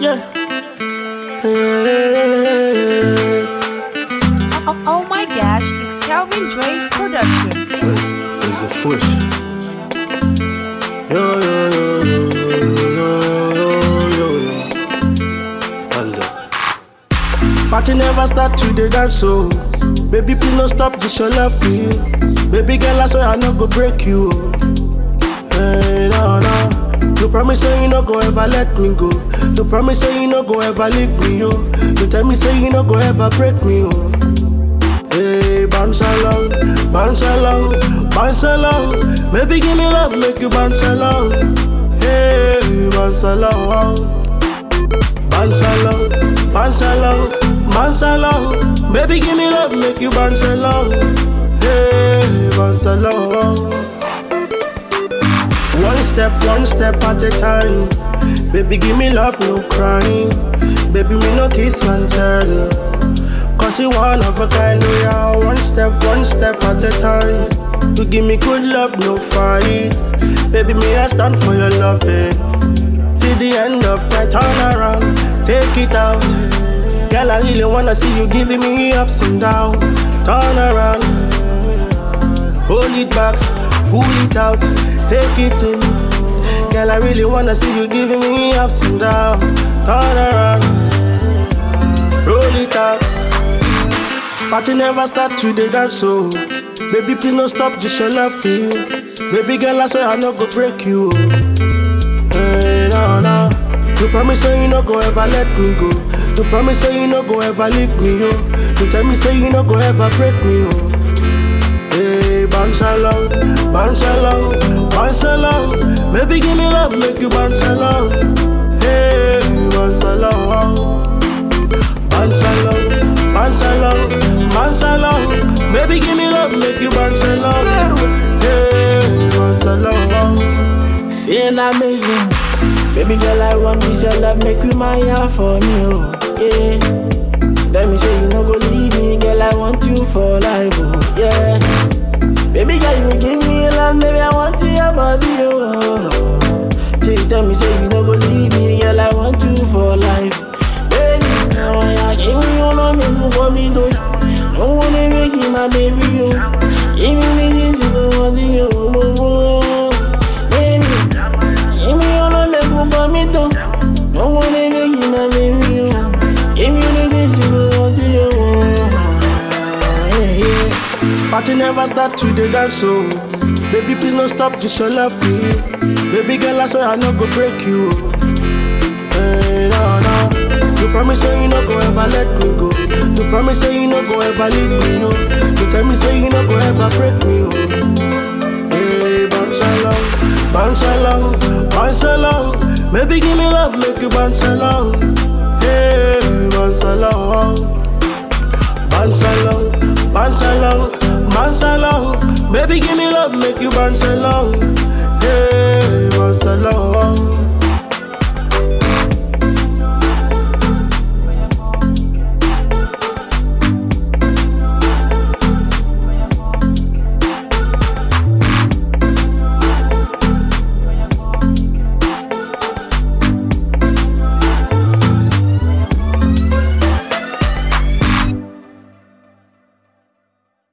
Yeah. Hey. Oh, oh my gosh, it's Calvin Drake's production. It's a push. Yo, yo, yo, yo, yo, yo, yo, yo. Hold up. Party never start to the dance, so Baby, please no stop, this your love for you. Baby girl, I swear I no go break you. oh. Hey, no, no. You promise say you no go ever let me go. You promise say you no go ever leave me, yo. You tell me say you no go ever break me, oh. Hey, bounce along, bounce along, bounce along. Maybe give me love, make you bounce along. Hey, bounce along, bounce along, bounce along, bounce along. Baby, give me love, make you bounce along. Hey, bounce along. One step, one step at a time. Baby, give me love, no crying. Baby, me no kiss and tell. Cause you one of a kind, we are one step, one step at a time. You give me good love, no fight. Baby, me I stand for your loving. Till the end of time, turn around, take it out. Girl, I really wanna see you giving me ups and downs. Turn around, hold it back, pull it out, take it in. Girl, I really wanna see you giving me ups and downs. Turn around, roll it out. Party never start to the dance, so Baby, please no stop, just your love for you. Baby girl, I swear I no go break you. Hey, no, no. You promise say you no go ever let me go. You promise say you no go ever leave me, yo. You tell me say you no go ever break me, yo. Hey, bounce along, bounce along, bounce along. Baby, give me love, make you bounce along. Hey, bounce along. Bounce along, bounce along, bounce along. Baby, give me love, make you bounce along. Hey, bounce along. Feel amazing. Baby girl, I want this your love, make you my heart for me, oh, yeah. Let me say you no go leave me, girl, I want you for life, oh, yeah. Baby girl, you give me love, baby, I want you your body, oh. She tell me say you no go leave me, girl, I want you for life. Baby, now I give me your love, make you want me to. No one make you my baby, oh. Give me this, you know what you oh, oh. Baby, give me your love, make you want me to. No one make you my baby, oh. Give me this, you know what you oh. Yeah, yeah. Party never start to the dance, so Baby, please no stop, just your love for you. Baby girl, I swear I no go break you. Hey, no, no. You promise say you no go ever let me go. You promise say you no go ever leave me, no. You tell me say you no go ever break me, oh. Hey, bounce along, bounce along, bounce along. Maybe give me love, make you bounce along. Hey, bounce along. Bounce along, bounce along, bounce along. Baby, give me love, make you bounce along. Hey, bounce along.